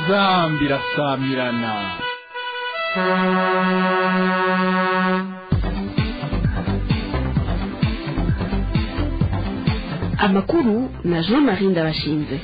inzambi irasamirana amakuru na jean marie ndabashinze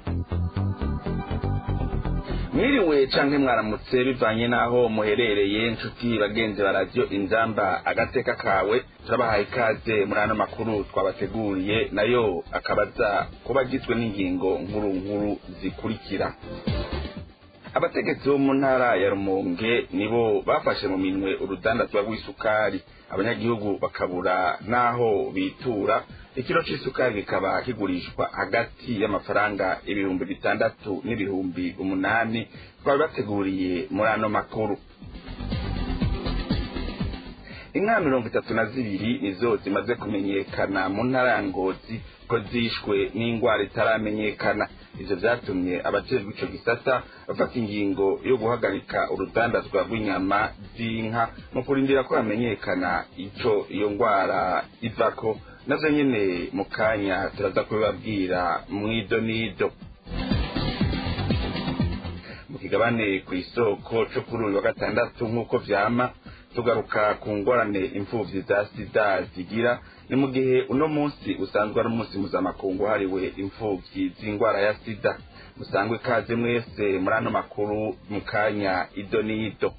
mwiriwe canke mwaramutse bivanye n'aho muherereye inshuti bagenzi ba radiyo inzamba agateka kawe turabahaye ikaze muri ano makuru twabateguriye nayo akabaza kuba agizwe n'ingingo nkuru nkuru zikurikira abategetsi bo mu ntara ya rumonge nibo bafashe mu minwe urudandazwa rw'isukari abanyagihugu bakabura n'aho bitura ikiro c'isukari kikaba kigurishwa hagati y'amafaranga ibihumbi bitandatu n'ibihumbi umunani twari bateguriye muri ano makuru inka mirongo itatu na zibiri nizo zimaze kumenyekana mu ntara ya ngozi ko zishwe n'indwara itaramenyekana ivyo vyatumye abajejwe ico gisata bafata ingingo yo guhagarika urudandazwa rw'inyama z'inka mu kurindira ko hamenyekana ico iyo ndwara ivako navyo nyene mu kanya turaza kubibabwira mwido nido mu kigabane kw'isoko co kuri uyu wa gatandatu nk'uko vyama tugaruka ku ngorane imfuvyi za sida zigira ni mu gihe uno munsi usanzwe ari umunsi mpuzamakungu hariwe imfuvyi z'indwara ya sida musangwe ikaze mwese muri ano makuru mu kanya ido n'ido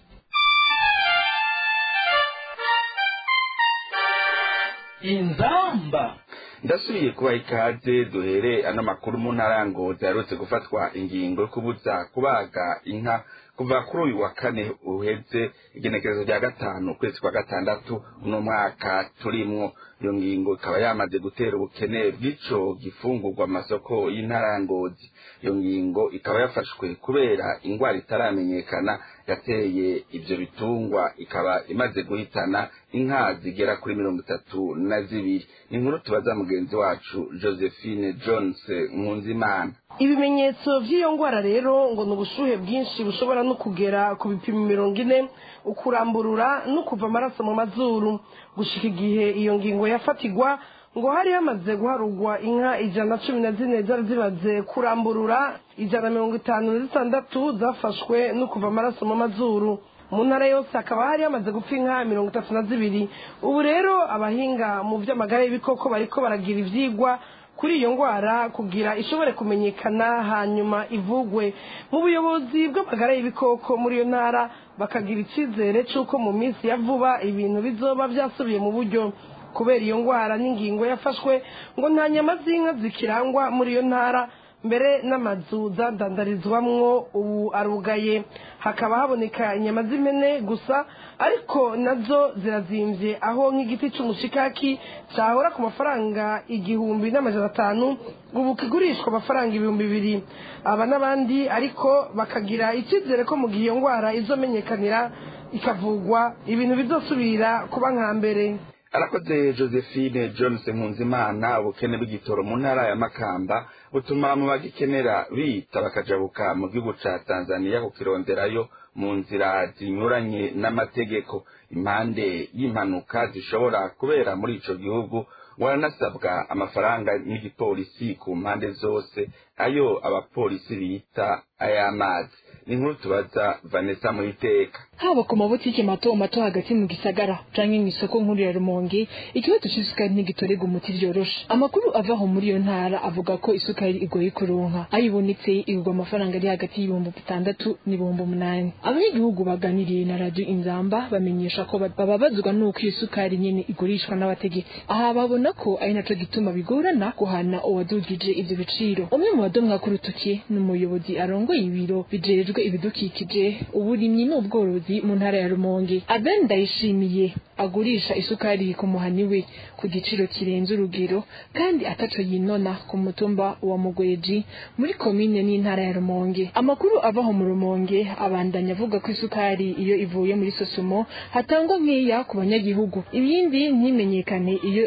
inzamba ndasubiye kubaha ikaze duhere ano makuru mu ntara ya ngozi yaherutse gufatwa ingingo yo kubuza kubaga inka kuva kuri uyu wa kane uheze igenekerezo rya gatanu ukwezi kwa gatandatu uno mwaka turimwo iyo ngingo ikaba yamaze gutera ubukene bw'ico gifungurwa amasoko y'intara ya ngozi iyo ngingo ikaba yafashwe kubera ingwara itaramenyekana yateye ivyo bitungwa ikaba imaze guhitana inka zigera kuri mirongo itatu na zibiri ni inkuru tubaza mugenzi wacu josephine jones nkunzimana ibimenyetso by'iyo ndwara rero ngo ni ubushuhe bwinshi bushobora no kugera ku bipimo mirongo ine ukuramburura no kuva amaraso mu mazuru gushika igihe iyo ngingo yafatigwa ngo hari hamaze guharugwa inka ijana na cumi na zine zari zimaze kuramburura ijana na mirongo itanu na zitandatu zafashwe no kuva amaraso mu mazuru mu ntara yose hakaba hari hamaze gupfa inka mirongo itatu na zibiri ubu rero abahinga mu by'amagara y'ibikoko bariko baragira ivyigwa kuri iyo ndwara kugira ishobore kumenyekana hanyuma ivugwe mu buyobozi bw'amagara y'ibikoko muri iyo ntara bakagira icyizere cy'uko mu minsi ya vuba ibintu bizoba byasubiye mu buryo kubera iyo ndwara n'ingingo yafashwe ngo nta nyama z'inka zikirangwa muri iyo ntara mbere n'amazu zadandarizwamwo ubu arugaye hakaba haboneka inyama z'impene gusa ariko nazo zirazimvye aho nk'igiti c'umushikaki cahora ku mafaranga igihumbi n'amajana atanu ubu kigurishwa amafaranga ibihumbi bibiri aba n'abandi ariko bakagira icyizere ko mu gihe iyo ndwara izomenyekanira ikavugwa ibintu bizosubira kuba nka mbere arakoze josephine jones nkunzimana ubukene bw'igitoro mu ntara ya makamba butuma mu bagikenera bita bakajabuka mu gihugu ca tanzaniya kukironderayo mu nzira zinyuranye n'amategeko impande y'impanuka zishobora kubera muri ico gihugu waranasabwa amafaranga n'igipolisi ku mpande zose ayo abapolisi bita ay'amazi ni inkuru tubaza vanessa muhiteka haba ku mabutike mato mato hagati mu gisagara canke mw'isoko nkuru ya rumonge ikibazo c'isukari ntigitorega umuti vyoroshe amakuru ava aho muri iyo ntara avuga ko isukari igoye kuronka ayibonetse igurwa amafaranga ari hagati y'ibihumbi bitandatu n'ibihumbi umunani abanyagihugu baganiriye na radio inzamba bamenyesha ko bababazwa n'uko iyo sukari nyene igurishwa n'abategetsi aha babona ko ari naco gituma bigorana guhana uwadugije ivyo biciro umwe mu badomwa k'urutoki ni umuyobozi arongoye ibiro bijejwe ibidukikije uburimyi n'ubworozi mu ntara ya rumonge aben ndayishimiye agurisha isukari ku muhani we ku giciro kirenze urugero kandi ataco yinona ku mutumba wa mugweji muri komine n'intara ya rumonge amakuru avaho mu rumonge abandanya avuga ko isukari iyo ivuye muri sosumo hatangwa nkeya ku banyagihugu ibindi ntimenyekane iyo igiye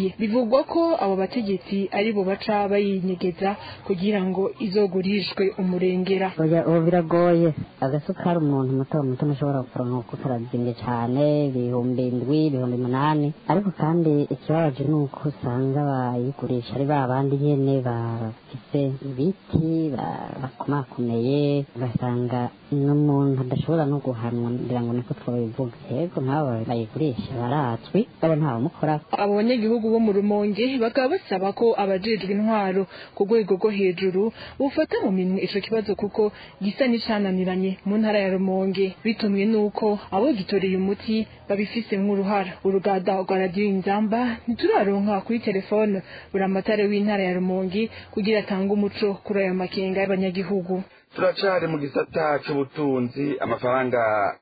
idakwiye bivugwa ko abo bategetsi ari bo baca bayinyegeza kugira ngo izogurishwe umurengera oya ubu biragoye agasukari umuntu muto muto ntushobora kuronka kuko karazimbye cyane ibihumbi indwi ibihumbi umunani ariko kandi ikibabaje ni uko usanga bayigurisha ari ba bandi nyene bafise ibiti ba- bakomakomeye ugasanga n'umuntu adashobora no guhanwa ngira ngo niko twabivuga yego nk'abo bayigurisha barazwi abo ntawumukora abo banyagihugu bo mu rumonge bakaba basaba ko abajejwe intwaro ku rwego rwo hejuru bufata mu minwe ico kibazo kuko gisa n'icananiranye mu ntara ya rumonge bitumwe n'uko abo gitoreye umuti babifisemwo uruhara urugada rwa radiyo inzamba ntituraronka kuri telefone buramatare w'intara ya rumonge kugira atange umuco kuri ayo makenga y'abanyagihugu turacari mu gisata c'ubutunzi amafaranga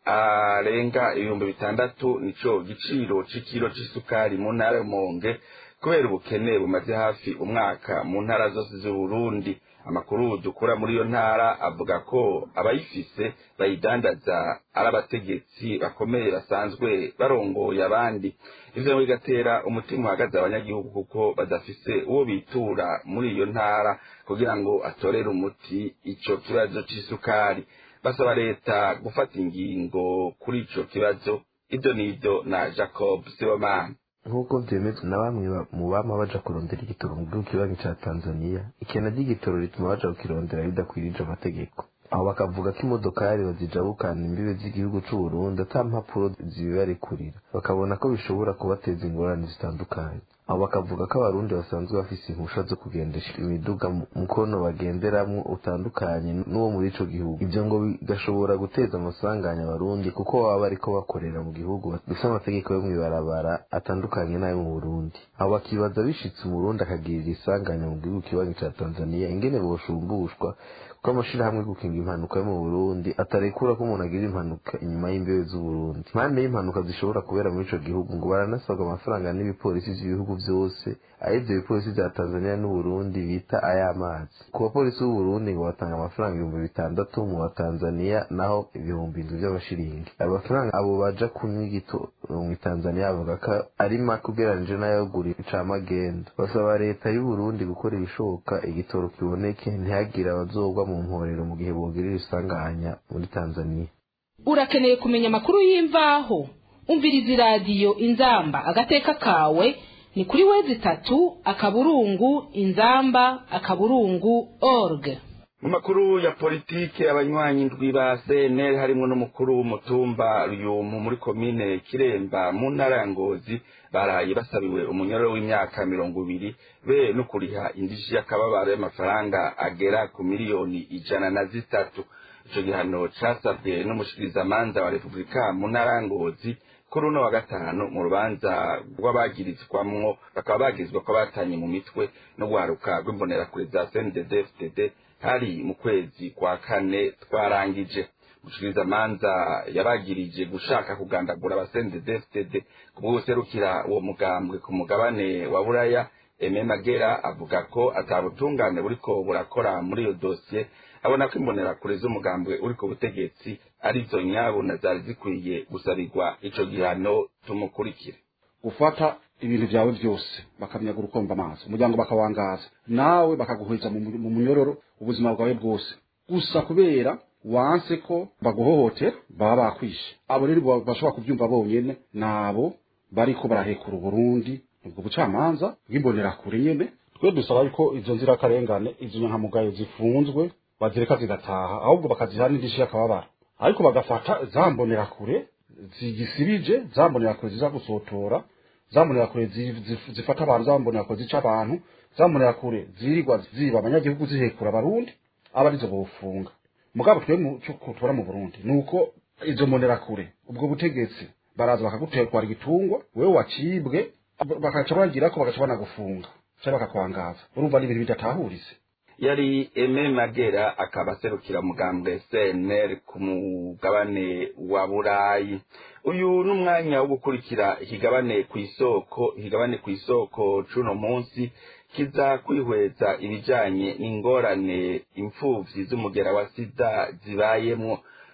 arenga ibihumbi bitandatu nico giciro c'ikiro c'isukari mu ntara y'umonge kubera ubukene bumaze hafi umwaka mu ntara zose z'uburundi amakuru dukura muri iyo ntara avuga ko abayifise bayidandaza ari abategetsi bakomeye basanzwe barongoye abandi ivyo ngo bigatera umutima uhagaze abanyagihugu kuko badafise uwo bitura muri iyo ntara kugira ngo atorere umuti ico kibazo c'isukari basaba leta gufata ingingo kuri ico kibazo ivyo nivyo na jacob sibomana nk'uko vyemezwa na bamwe ba- mu bama baja kurondera igitoro mu gihugu kibanyi ca tanzaniya ikena ry'igitoro rituma baja kukirondera bidakwirije amategeko aho bakavuga ko imodokari bazijabukana imbibe z'igihugu c'uburundi ata mpapuro zibibarekurira bakabona ko bishobora kubateza ingorane zitandukanye aho bakavuga ko abarundi basanzwe bafise impusha zo kugendesha imiduga mu mukono bagenderamwo utandukanye n'uwo muri ico gihugu ivyo ngo bigashobora guteza amasanganya abarundi kuko baba bariko bakorera mu gihugu bifise amategeko yo mw'ibarabara atandukanye n'ayo mu burundi aho bakibaza bishitse umurundi akagirira isanganya mu gihugu kibanyi ca tanzaniya ingene boshumbushwa kuko amashirahamwe yo gukinga impanuka yo mu burundi atarekura ko umuntu agira impanuka inyuma y'imbibe z'uburundi impande y'impanuka zishobora kubera muri ico gihugu ngo baranasabwa amafaranga n'ibipolisi vy'ibihugu vyose aho ivyo bipolisi vya tanzaniya n'uburundi bita ay'amazi ku bapolisi b'uburundi ngo batanga amafaranga ibihumbi bitandatu mu wa tanzaniya naho ibihumbi indwi vy'amashiringi ayo mafaranga abo baja kunywa igitoro mu tanzaniya bavuga ko ari make ugereranije n'ayogura icamagendo basaba leta y'uburundi gukora ibishoboka igitoro kiboneke ntihagire abazogwa mu mporero mu gihe bogirira isanganya muri tanzaniya urakeneye kumenya amakuru y'imvaho umviriza iradiyo inzamba agateka kawe ni kuri wezi itatu akaburungu inzamba akaburungu org mu makuru ya politike abanywanyi ndwi ba cnl harimwo n'umukuru w'umutumba ruyumu muri komine kiremba mu ntara ya ngozi baraye basabiwe umunyororo w'imyaka mirongo ibiri be no kuriha indishi y'akababaro y'amafaranga agera ku miliyoni ijana na zitatu ico gihano casabwe n'umushikirizamanza wa repubulika mu ntara ya ngozi kuri uno wa gatanu mu rubanza rw'abagirizwamwo bakaba bagizwe ko batanye mu mitwe no guharuka rw'imbonerakure za cndd fdd hari mu kwezi kwa kane twarangije umushikirizamanza yabagirije gushaka kugandagura abasendedefted kubw'userukira uwo mugambwe ku mugabane wa buraya eme magera avuga ko atabutungane buriko burakora muri iyo dosiye abona ko imbonerakure z'umugambwe uri ku butegetsi arizo nyabuna zari zikwiye gusabirwa ico gihano tumukurikire gufata ibintu vyawe vyose bakamyaga urukomba amazi umuryango bakawangaza nawe bakaguheza mu mu munyororo ubuzima bwawe bwose gusa kubera wanse ko baguhohotera baba bakwishe abo rero bo- bashobora kuvyumva bonyene nabo bariko barahekura uburundi ubwo bucamanza bw'imbonerakure nyene twe dusaba yuko izo nzirakarengane izo nyankamugayo zifunzwe bazireka zigataha ahubwo bakaziha n'indishyi y'akababaro ariko bagafata za mbonerakure zigisirije za mbonerakure ziza gusotora za mbonerakure zi- zi- zifata abantu za mbonerakure zica abantu za mbonerakure zirirwa ziba abanyagihugu zihekura abarundi aba arizo bofunga mugabo twe mu cyo tubona mu burundi ni uko izo mbonerakure ubwo butegetsi baraza bakaguterwara igitungwa wewe wacibwe bakaca bagira ko bagaca banagufunga cyangwa bakakwangaza urumva ni ibintu bidatahurize yari eme magera akaba aserukira mugambwe cnr ku mugabane wa burayi uyu ni umwanya wo gukurikira ikigabane ku isoko ikigabane ku isoko c'uno munsi kiza kwihweza ibijanye n'ingorane impfuvyi z'umugera wa sida zibayemwo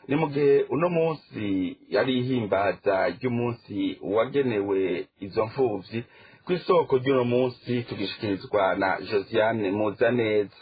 ni mu gihe uno munsi yari ihimbaza ry'umunsi wagenewe izo mfuvyi ku isoko ry'uno munsi tugishikirizwa na josiane muzaneza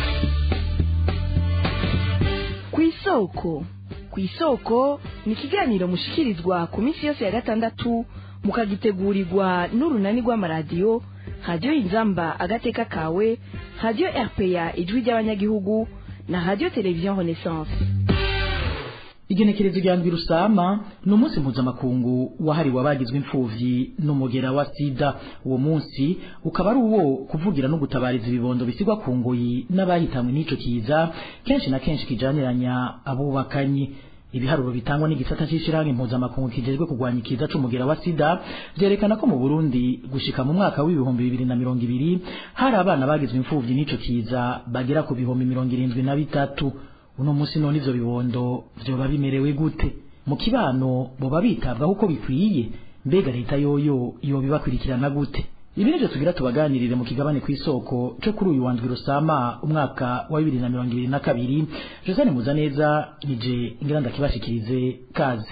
ku isoko ku isoko ni ikiganiro mushikirizwa ku minsi yose ya gatandatu mukagitegurirwa n'urunani rw'amaradiyo radiyo inzamba agateka kawe radiyo rpa ijwi ry'abanyagihugu na radiyo televiziyo renaissance igenekerezo rya ndwi rusama ni umunsi mpuzamakungu wahariwe abagizwe imfuvyi n'umugera wa sida uwo munsi ukaba ari uwo kuvugira no gutabariza ibibondo bisigwa ku ngoyi n'abahitanwe n'ico kiza kenshi na kenshi kijaniranya abubakanyi ibiharuro bitangwa n'igisata c'ishirahamwe mpuzamakungu kijejwe kurwanya ikiza c'umugera wa sida vyerekana ko mu burundi gushika mu mwaka w'ibihumbi bibiri na mirongo ibiri hari abana bagizwe imfuvyi n'ico kiza bagera ku bihumbi mirongo irindwi na bitatu uno munsi none ivyo bibondo vyoba bimerewe gute mu kibano boba bitabwaho uko bikwiye mbega leta yoyo yobibakurikirana gute ibi nivyo tugira tubaganirire mu kigabane kw'isoko co kuri uyu wandwi rusama umwaka wa bibiri na mirongo ibiri na kabiri josane muzaneza nije ngira ndakibashikirize kaze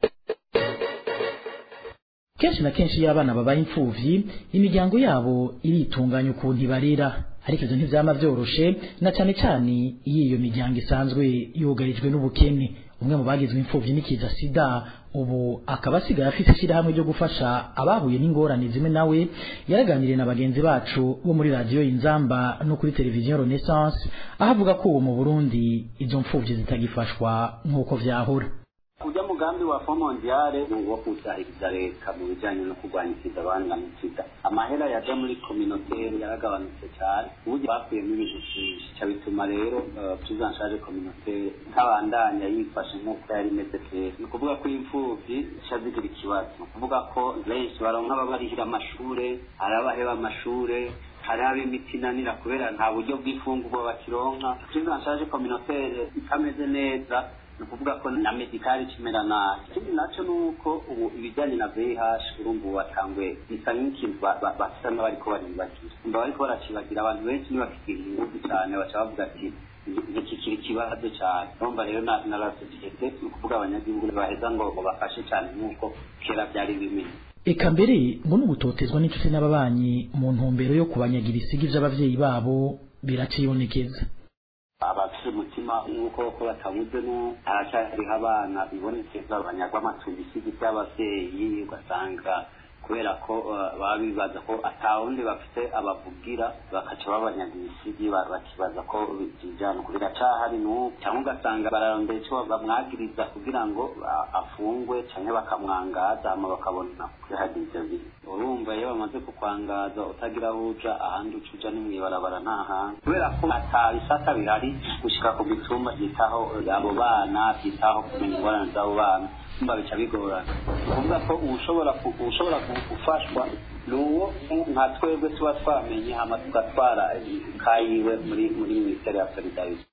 kenshi na kenshi iyo abana babaye imfuvyi imiryango yabo iritunganya ukuntu ibarera ariko ivyo ntivyama vyoroshe na cane cane iyo iyo miryango isanzwe yugarijwe n'ubukene umwe mu bagizwe imfuvyi n'ikiza sida ubu akaba asigaye afise ishirahamwe ryo gufasha abahuye n'ingorane zimwe nawe yaraganiriye na bagenzi bacu bo muri radiyo inzamba no kuri televiziyo renaissance aho avuga ko ubu mu burundi izo mfuvyi zitagifashwa nk'uko vyahora ujya mugambi wa fo mondiale ni uwo kuzahiriza leta mu bijyanye no kurwanya sida abana mu sida amahera yaja muri kominoteri yaragabanutse cyane uburyo bakuyemo ibintu byinshi cya bituma rero prise en charge communautaire ntabandanya yifashe nk'uko yari imeze kera ni ukuvuga ko imfuvyi zica zigira ikibazo ni ukuvuga ko benshi baronka ababarihira amashure hari abaheba amashure hari ab'imiti inanira kubera nta buryo bw'ifungurwa bakironka prise en charge communautaire itameze neza ni ukuvuga ko na medikari kimera nabi ikindi nacyo ni uko ubu ibijyanye na vih urumva ubu watanguye bisa nk'ikintu basa n'abariko baribagira umva bariko baracibagira abantu benshi ntibafitiye ingufu cyane baca bavuga ati ntikikiri ikibazo cyane urumva rero na la sosiyete ni ukuvuga abanyagihugu baheza ngo bafashe cyane nk'uko kera byari bimeze eka mbere ngo n'ugutotezwa n'inshuti n'ababanyi mu ntumbero yo kubanyagira isigi vy'abavyeyi babo biracibonekeza abafite umutima nk'uko ko batabuze no haracyariho abana bibonekeza banyagwa amatungo isigi by'abavyeyi ugasanga kubera ko baba bibaza ko atawundi bafite abavugira bakaca babanyaga ibisigi bakibaza ko bijana uko biracahari n'ubu cyangwa ugasanga bararondera icyo bamwagiriza kugira ngo afungwe cyangwa bakamwangaza hama bakabona kwihagira ivyo bintu urumva iyo bamaze kukwangaza utagira aho uja ahandi uca uja ni mw'ibarabara nta hantu kubera ko ata bisata bihari gushika ku mitumba byitaho abo bana byitaho kumenya ingorane z'abo bana kumva bica bigorana kuvuga ko ushobora ushobora gufashwa ni uwo nka twebwe tuba twamenye hama tugatwara kayiwe muri muri minisiteri ya solidarite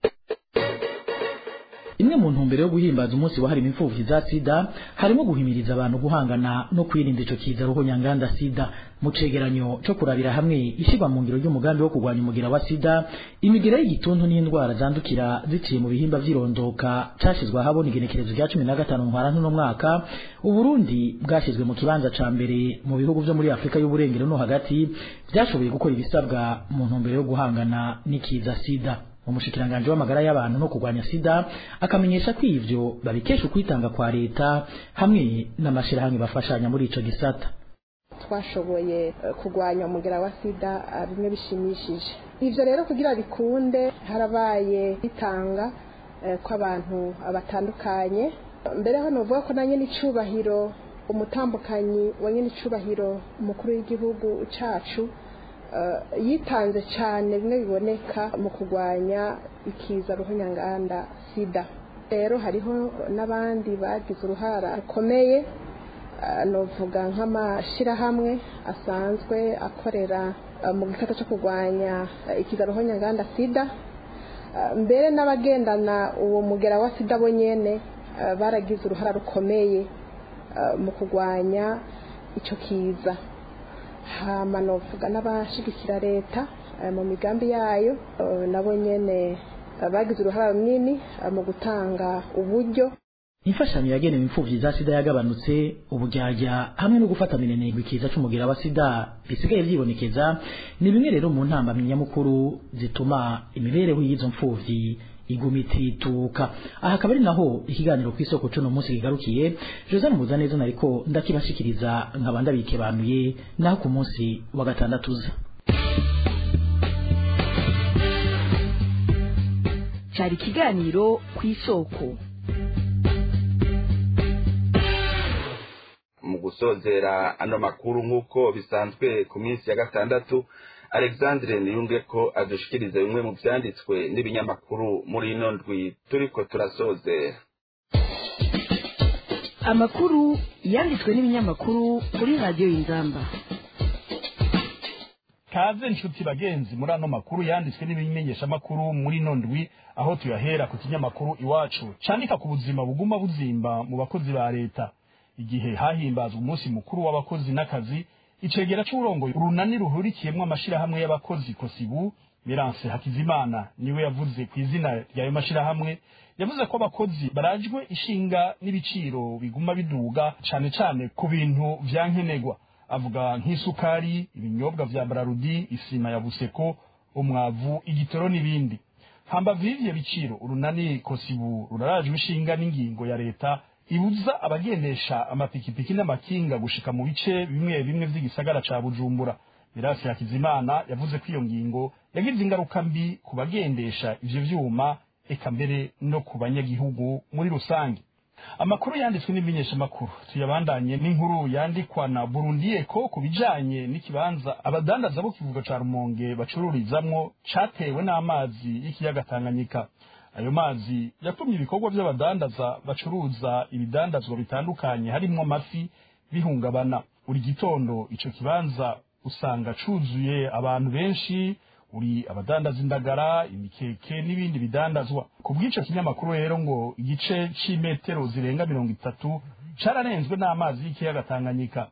imwe mu ntumbero yo guhimbaza umunsi wahariwe imfuvyi za sida harimo guhimiriza abantu guhangana no kwirinda ico kiza ruhonyanganda sida mu cegeranyo co kurabira hamwe ishirwa mu ngiro ry'umugambi wo kurwanya umugira wa sida imigera y'igituntu n'indwara zandukira ziciye mu bihimba vy'irondoka cashizwe ahabona igenekerezo rya cumi na gatanu ntwarante uno mwaka uburundi bwashizwe mu kibanza ca mbere mu bihugu vyo muri afurika y'uburengero no hagati vyashoboye gukora ibisabwa mu ntumbero yo guhangana n'ikiza sida umushikiranganji w'amagara y'abantu no kurwanya sida akamenyesha ko ivyo babikesha ukwitanga kwa leta hamwe n'amashirahamwe bafashanya muri ico gisata twashoboye kurwanya umugera wa sida bimwe bishimishije ivyo rero kugira bikunde harabaye bitanga kw'abantu batandukanye mbere hano uvuga ko na nyene icubahiro umutambukanyi wa nyene icubahiro umukuru w'igihugu cacu yitanze cyane bimwe biboneka mu kurwanya ikiza ruhonyanganda sida rero hariho n'abandi bagize uruhara rukomeye novuga nk'amashyirahamwe asanzwe akorera mu gikata cyo kurwanya ikiza ruhonyanganda sida mbere n'abagendana uwo mugera wa sida bo nyene baragize uruhara rukomeye mu kurwanya icyo kiza hama novuga n'abashigikira leta mu migambi yayo nabo nyene bagize uruhara runini mu gutanga uburyo imfashanyo yagenewe imfuvyi za sida yagabanutse uburyarya hamwe no gufata minenegwa ikiza c'umugira wa sida bisigaye vyibonekeza ni bimwe rero mu ntambamyi nyamukuru zituma imibereho y'izo mfuvyi iguma itituka aha akaba ari naho ikiganiro ku isoko cuno munsi kigarukiye josane muzaneza nariko ndakibashikiriza nkaba ndabikebanuye naho ku munsi wa gatandatu uza cyari ikiganiro ku isoko mu gusozera ano makuru nk'uko bisanzwe ku minsi ya gatandatu alexandre niyunge ko adushikiriza bimwe mu vyanditswe n'ibinyamakuru muri ino ndwi turiko turasozera amakuru yanditswe n'ibinyamakuru kuri radiyo y'inzamba kaze nshuti bagenzi muri ano makuru yanditswe n'ibimenyeshamakuru muri ino ndwi aho tuyahera ku kinyamakuru iwacu candika ku buzima buguma buzimba mu bakozi ba leta igihe hahimbazwa umunsi mukuru w'abakozi n'akazi icegera c'uburongoye urunani ruhurikiyemwo amashirahamwe y'abakozi kosibu Mirance Hakizimana niwe yavuze ku izina ry'ayo mashirahamwe yavuze ko abakozi barajwe ishinga n'ibiciro biguma biduga cane cane ku bintu vya nkenerwa avuga nk'isukari ibinyobwa vya Brarudi isima ya Buseko umwavu igitoro n'ibindi hambavu y'ivyo biciro urunani kosibu rurarajwe ishinga n'ingingo ya leta ibuza abagendesha amapikipiki n'amakinga gushika mu bice bimwe bimwe vy'igisagara ca Bujumbura Mirasi Hakizimana yavuze ko iyo ngingo yagize ingaruka mbi ku bagendesha ivyo vyuma eka mbere no ku banyagihugu muri rusange amakuru yanditswe n'imenyeshamakuru tuyabandanye n'inkuru yandikwa na Burundi Eco ku bijanye n'ikibanza abadandaza bo kivuga ca Rumonge bacururizamwo catewe n'amazi y'ikiyaga Tanganyika ayo mazi yatumye ibikorwa by'abadandaza bacuruza ibidandazwa bitandukanye harimwo amafi bihungabana buri gitondo ico kibanza usanga cuzuye abantu benshi uri abadandaza indagara imikeke n'ibindi bidandazwa ku bw'ico kinyamakuru rero ngo igice c'imetero zirenga mirongo itatu cararenzwe n'amazi y'ikiyaga Tanganyika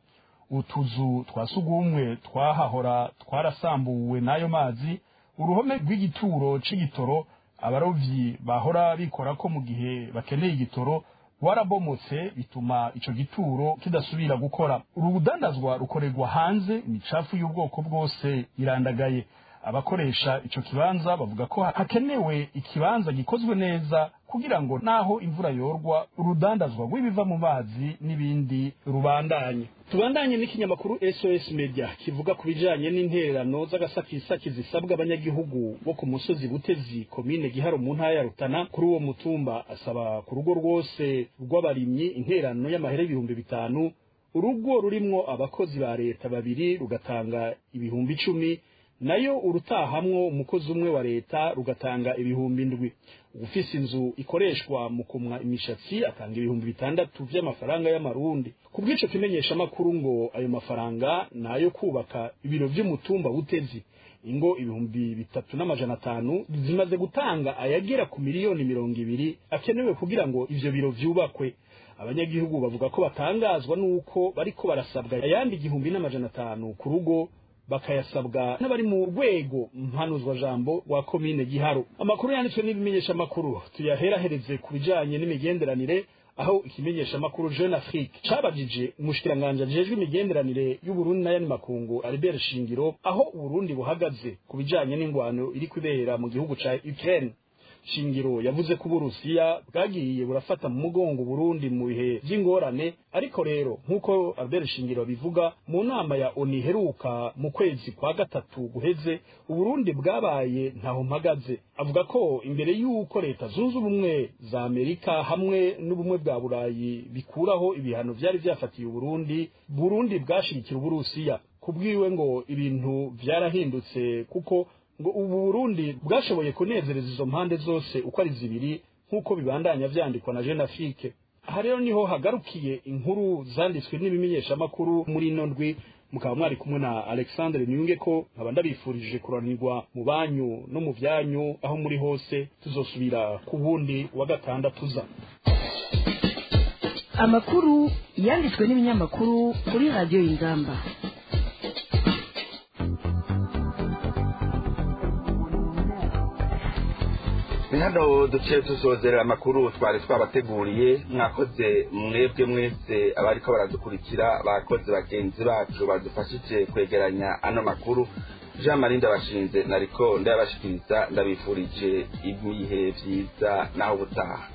utuzu twa sugumwe twahahora twarasambuwe n'ayo mazi uruhome rw'igituro c'igitoro abarovyi bahora bikora ko mu gihe bakeneye igitoro warabomotse bituma ico gituro kidasubira gukora uru budandazwa rukorerwa hanze imicafu y'ubwoko bwose irandagaye abakoresha ico kibanza bavuga ko hakenewe ikibanza gikozwe neza kugira ngo naho imvura yorwa urudandazwa rw'ibiva mu mazi n'ibindi rubandanye tubandanye n'ikinyamakuru SOS Media kivuga ku bijanye n'intererano z'agasakisaki zisabwa abanyagihugu bo ku musozi Butezi komine Giharo mu ntara ya Rutana kuri uwo mutumba asaba ku rugo rwose rw'abarimyi intererano y'amahera ibihumbi bitanu urugo rurimwo abakozi ba leta babiri rugatanga ibihumbi icumi nayo urutahamwo umukozi umwe wa leta rugatanga ibihumbi indwi ufise inzu ikoreshwa mu kumwa imishatsi atanga ibihumbi bitandatu vy'amafaranga y'amarundi ku bw'ico kimenyesha makuru ngo ayo mafaranga nayo kubaka ibiro vy'umutumba butezi ingo ibihumbi bitatu n'amajana atanu zimaze gutanga ayagera ku miliyoni mirongo ibiri akenewe kugira ngo ivyo biro vyubakwe abanyagihugu bavuga ko batangazwa n'uko bariko barasabwa ayandi igihumbi n'amajana atanu ku rugo bakayasabwa n'abari mu rwego mpanuzwa jambo wa komine giharo amakuru yanditswe n'ibimenyesha makuru tuyaherahereze ku bijanye n'imigenderanire aho ikimenyesha makuru Jeune Afrique cabajije umushikiranganje ajejwe imigenderanire y'Uburundi n'ayandi makungu Albert Shingiro aho Uburundi buhagaze ku bijanye n'ingwano iri kubera mu gihugu ca Ukraine shingiro yavuze ko uburusiya bwagiye burafata mu mugongo Burundi mu bihe by'ingorane ariko rero nk'uko Albert Shingiro bivuga mu nama ya ONU iheruka mu kwezi kwa gatatu guheze Uburundi bwabaye ntaho mpagaze avuga ko imbere y'uko leta zunze ubumwe za Amerika hamwe n'ubumwe bwa Burayi bikuraho ibihano vyari vyafatiye Uburundi Burundi bwashigikira Uburusiya kubwiwe ngo ibintu vyarahindutse kuko ngo ubu Burundi bwashoboye kunezereza izo mpande zose uko ari zibiri nk'uko bibandanya vyandikwa na Jeune Afrique aha rero niho hagarukiye inkuru zanditswe n'ibimenyeshamakuru muri ino ndwi mukaba mwari kumwe na Alexandre Niyunge ko nkaba ndabifurije kuranirwa mu banyu no mu vyanyu aho muri hose tuzosubira ku wundi wa gatandatu uza amakuru yanditswe n'ibinyamakuru kuri radiyo y'ingamba ni hano duce tuzozera amakuru twari twabateguriye mwakoze mwebwe mwese abariko baradukurikira bakoze bagenzi bacu badufashije kwegeranya ano makuru jean marie ndabashinze nariko ndayabashikiriza ndabifurije ibihe vyiza naho ubutaha